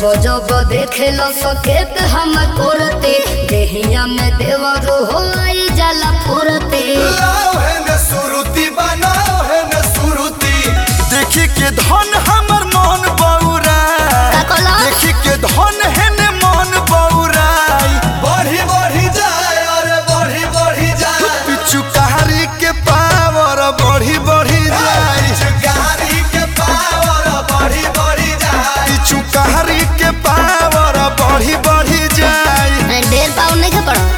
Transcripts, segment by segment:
जब देखे लो सकेत हम करते देहिया में देवर हो आई जाला पुरते लाओ है न सुरुति बनाओ है न सुरुति देखी के धन हमर मन बौरा का कहला? देखी के धन है न मन बौराई बढ़ी बढ़ी जाए अरे बढ़ी बढ़ी जाए पिचु कहारी के पावर बढ़ी बढ़ी जाए कहारी के पावर बढ़ी बढ़ी जाए पिचु कहारी के पावर बढ़ी बढ़ी जाए ढेर पाउन नहीं खा पड़ा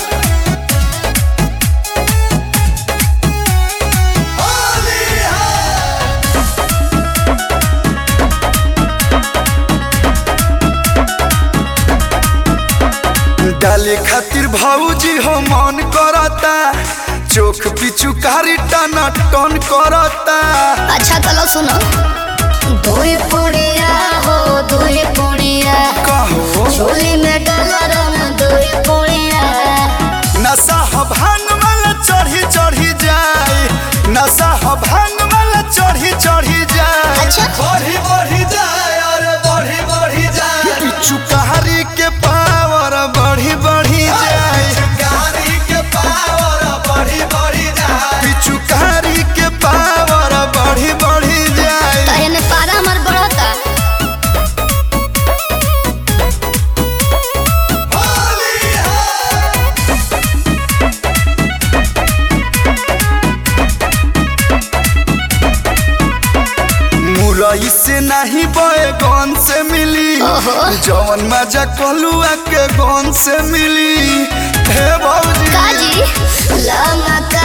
डाले खातिर भाऊजी हो मन करता चोख पिचु कारी टना टन करता अच्छा चलो सुनो दुई पुड़िया हो दुई पुड़िया कहो झोली में डाला रंग दुई पुड़िया नशा ह भांग वाला चढ़ी चढ़ी जाए नशा ह भांग वाला चढ़ी चढ़ी जाए अच्छा। बढ़ी बढ़ी जाए अरे बढ़ी बढ़ी जाए पिचु कारी के पावर बढ़ी बढ़ी जाए कारी के पावर बढ़ी बढ़ी जाए पिचु कारी के पावर बढ़ी बढ़ी जाए तहे में पारा हमार बढ़ता मुरई से नहीं बैगन से मिली ओहो। जवन मजा कलुआ के गन से मिली हे भौजी काजी लमक